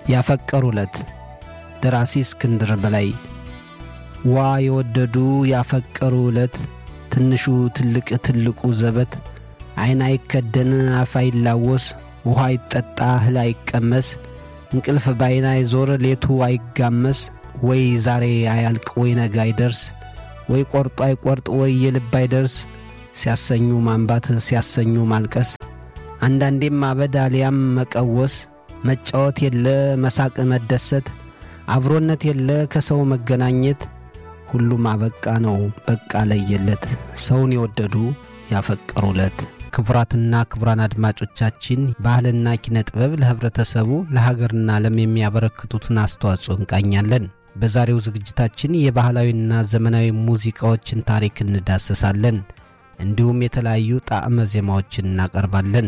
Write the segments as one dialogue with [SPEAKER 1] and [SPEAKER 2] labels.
[SPEAKER 1] ያፈቀሩለት ደራሲ እስክንድር በላይ። ዋ የወደዱ ያፈቀሩ ዕለት ትንሹ ትልቅ ትልቁ ዘበት ዐይን አይከደን አፍ አይላወስ ውኃ አይጠጣ እህል አይቀመስ እንቅልፍ ባይን አይዞር ሌቱ አይጋመስ ወይ ዛሬ አያልቅ ወይ ነገ አይደርስ ወይ ቆርጦ አይቆርጥ ወይ የልብ አይደርስ ሲያሰኙ ማንባት ሲያሰኙ ማልቀስ አንዳንዴም ማበድ አሊያም መቀወስ መጫወት የለ መሳቅ መደሰት አብሮነት የለ ከሰው መገናኘት ሁሉም አበቃ ነው በቃ ለየለት ሰውን የወደዱ ያፈቀሩለት። ክቡራትና ክቡራን አድማጮቻችን ባህልና ኪነ ጥበብ ለኅብረተሰቡ ለሀገርና ዓለም የሚያበረክቱትን አስተዋጽኦ እንቃኛለን። በዛሬው ዝግጅታችን የባህላዊና ዘመናዊ ሙዚቃዎችን ታሪክ እንዳስሳለን። እንዲሁም የተለያዩ ጣዕመ ዜማዎችን እናቀርባለን።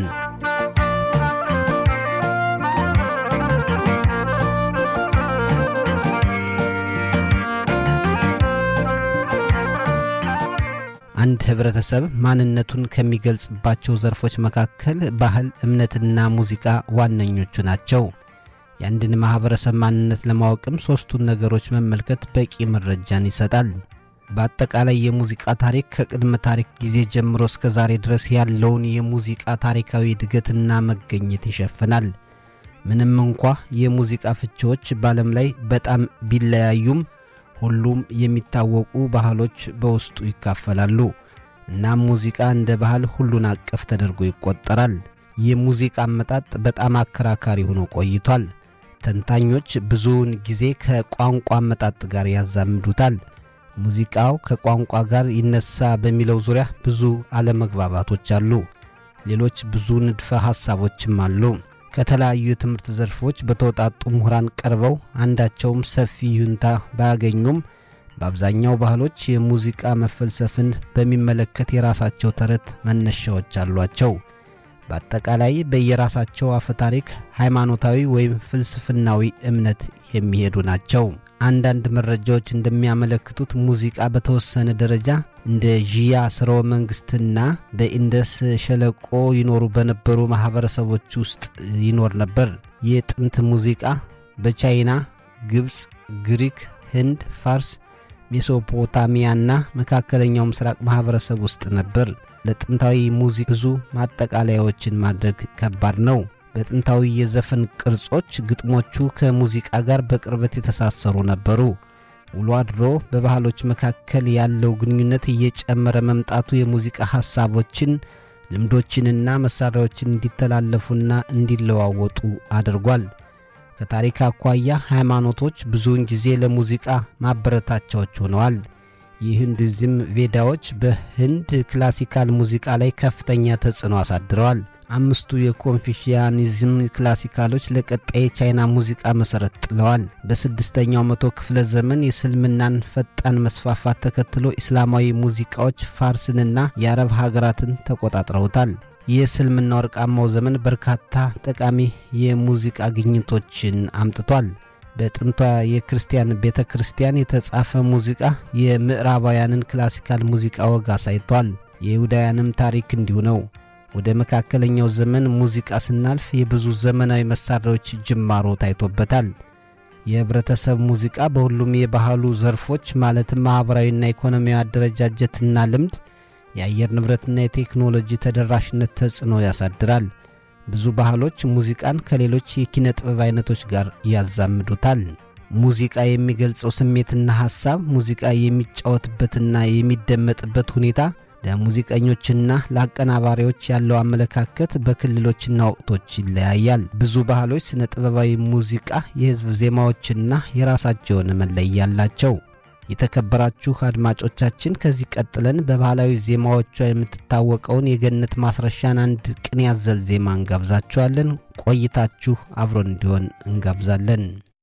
[SPEAKER 1] አንድ ኅብረተሰብ ማንነቱን ከሚገልጽባቸው ዘርፎች መካከል ባህል፣ እምነትና ሙዚቃ ዋነኞቹ ናቸው። የአንድን ማኅበረሰብ ማንነት ለማወቅም ሦስቱን ነገሮች መመልከት በቂ መረጃን ይሰጣል። በአጠቃላይ የሙዚቃ ታሪክ ከቅድመ ታሪክ ጊዜ ጀምሮ እስከ ዛሬ ድረስ ያለውን የሙዚቃ ታሪካዊ እድገትና መገኘት ይሸፍናል። ምንም እንኳ የሙዚቃ ፍቺዎች በዓለም ላይ በጣም ቢለያዩም ሁሉም የሚታወቁ ባህሎች በውስጡ ይካፈላሉ። እናም ሙዚቃ እንደ ባህል ሁሉን አቀፍ ተደርጎ ይቆጠራል። የሙዚቃ አመጣጥ በጣም አከራካሪ ሆኖ ቆይቷል። ተንታኞች ብዙውን ጊዜ ከቋንቋ አመጣጥ ጋር ያዛምዱታል። ሙዚቃው ከቋንቋ ጋር ይነሳ በሚለው ዙሪያ ብዙ አለመግባባቶች አሉ። ሌሎች ብዙ ንድፈ ሐሳቦችም አሉ። ከተለያዩ የትምህርት ዘርፎች በተውጣጡ ምሁራን ቀርበው አንዳቸውም ሰፊ ይሁንታ ባያገኙም በአብዛኛው ባህሎች የሙዚቃ መፈልሰፍን በሚመለከት የራሳቸው ተረት መነሻዎች አሏቸው። በአጠቃላይ በየራሳቸው አፈታሪክ ሃይማኖታዊ ወይም ፍልስፍናዊ እምነት የሚሄዱ ናቸው። አንዳንድ መረጃዎች እንደሚያመለክቱት ሙዚቃ በተወሰነ ደረጃ እንደ ዢያ ስርወ መንግሥትና በኢንደስ ሸለቆ ይኖሩ በነበሩ ማኅበረሰቦች ውስጥ ይኖር ነበር። የጥንት ሙዚቃ በቻይና፣ ግብፅ፣ ግሪክ፣ ህንድ፣ ፋርስ፣ ሜሶፖታሚያና መካከለኛው ምስራቅ ማኅበረሰብ ውስጥ ነበር። ለጥንታዊ ሙዚቃ ብዙ ማጠቃለያዎችን ማድረግ ከባድ ነው። በጥንታዊ የዘፈን ቅርጾች ግጥሞቹ ከሙዚቃ ጋር በቅርበት የተሳሰሩ ነበሩ። ውሎ አድሮ በባህሎች መካከል ያለው ግንኙነት እየጨመረ መምጣቱ የሙዚቃ ሐሳቦችን፣ ልምዶችንና መሣሪያዎችን እንዲተላለፉና እንዲለዋወጡ አድርጓል። ከታሪክ አኳያ ሃይማኖቶች ብዙውን ጊዜ ለሙዚቃ ማበረታቻዎች ሆነዋል። የሂንዱይዝም ቬዳዎች በህንድ ክላሲካል ሙዚቃ ላይ ከፍተኛ ተጽዕኖ አሳድረዋል። አምስቱ የኮንፊሽያኒዝም ክላሲካሎች ለቀጣይ የቻይና ሙዚቃ መሠረት ጥለዋል። በስድስተኛው መቶ ክፍለ ዘመን የእስልምናን ፈጣን መስፋፋት ተከትሎ ኢስላማዊ ሙዚቃዎች ፋርስንና የአረብ ሀገራትን ተቆጣጥረውታል። የእስልምና ወርቃማው ዘመን በርካታ ጠቃሚ የሙዚቃ ግኝቶችን አምጥቷል። በጥንቷ የክርስቲያን ቤተ ክርስቲያን የተጻፈ ሙዚቃ የምዕራባውያንን ክላሲካል ሙዚቃ ወግ አሳይቷል። የይሁዳውያንም ታሪክ እንዲሁ ነው። ወደ መካከለኛው ዘመን ሙዚቃ ስናልፍ የብዙ ዘመናዊ መሣሪያዎች ጅማሮ ታይቶበታል። የኅብረተሰብ ሙዚቃ በሁሉም የባህሉ ዘርፎች ማለትም ማኅበራዊና ኢኮኖሚያዊ አደረጃጀትና ልምድ፣ የአየር ንብረትና የቴክኖሎጂ ተደራሽነት ተጽዕኖ ያሳድራል። ብዙ ባህሎች ሙዚቃን ከሌሎች የኪነ ጥበብ አይነቶች ጋር ያዛምዱታል። ሙዚቃ የሚገልጸው ስሜትና ሐሳብ፣ ሙዚቃ የሚጫወትበትና የሚደመጥበት ሁኔታ፣ ለሙዚቀኞችና ለአቀናባሪዎች ያለው አመለካከት በክልሎችና ወቅቶች ይለያያል። ብዙ ባህሎች ስነ ጥበባዊ ሙዚቃ፣ የሕዝብ ዜማዎችና የራሳቸው የሆነ መለያ አላቸው። የተከበራችሁ አድማጮቻችን ከዚህ ቀጥለን በባህላዊ ዜማዎቿ የምትታወቀውን የገነት ማስረሻን አንድ ቅኔ ያዘል ዜማ እንጋብዛችኋለን። ቆይታችሁ አብሮን እንዲሆን እንጋብዛለን።